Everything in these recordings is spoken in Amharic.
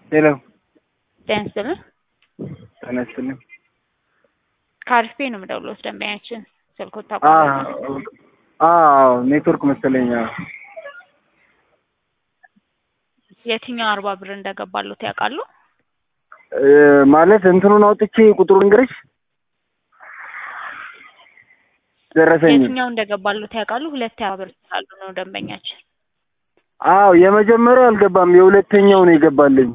ሄሎ ጤና ይስጥልን። ጤና ይስጥልኝ። ከአሪፍ ቤት ነው የምደውለው። ደንበኛችን ስልኮት አ ታውቃለህ? አዎ ኔትወርክ መሰለኝ። አዎ። የትኛው አርባ ብር እንደገባሉት ያውቃሉ? እ ማለት እንትኑን አውጥቼ ቁጥሩን እንግዲህ ደረሰኝ። የትኛው እንደገባሉት ያውቃሉ? ሁለት አርባ ብር ስላሉ ነው ደንበኛችን። አዎ የመጀመሪያው አልገባም፣ የሁለተኛው ነው የገባልኝ።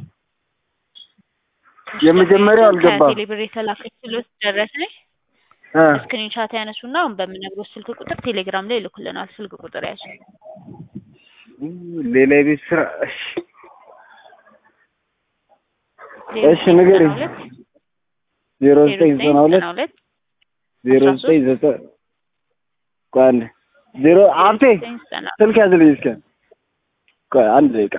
የመጀመሪያው አልገባም። ከቴሌ ብር የተላከችሎት ደረሰኝ እ ስክሪንሻት ያነሱና አሁን በምነግሮት ስልክ ቁጥር ቴሌግራም ላይ ይልኩልናል። ስልክ ቁጥር ያዙ። ሌላ የቤት ስራ እሺ፣ እሺ ንገሪኝ። ዜሮ ዘጠኝ ዘጠና ሁለት ሁለት ዜሮ ዘጠኝ ዘጠኝ ቆይ አንዴ ዜሮ ሀብቴ ስልክ ያዝልኝ እስኪ ቆይ አንድ ደቂቃ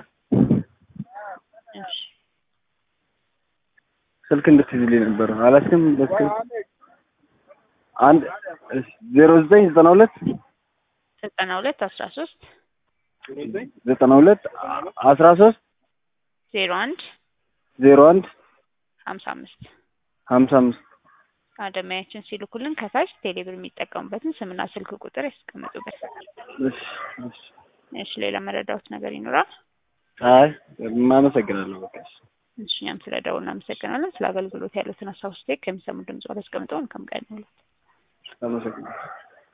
ስልክ እንድትይዝልኝ ነበር አላስክም በስልክ አንድ እሺ ዜሮ ዘጠኝ ዘጠና ሁለት ዘጠና ሁለት አስራ ሶስት ዘጠና ሁለት አስራ ሶስት ዜሮ አንድ ዜሮ አንድ ሀምሳ አምስት ሀምሳ አምስት አደማያችን ሲልኩልን ከታች ቴሌብር የሚጠቀሙበትን ስምና ስልክ ቁጥር ያስቀምጡበት። እሺ እሺ እሺ ሌላ መረዳዎት ነገር ይኖራል? አይ አመሰግናለሁ በቃ እሺ እሺ እኛም ስለ ደውል እናመሰግናለን። ስለ አገልግሎት ያሉትን ሀሳብ ስቴክ ከሚሰሙ ድምጽ አስቀምጠውን ከምቀን አመሰግናለሁ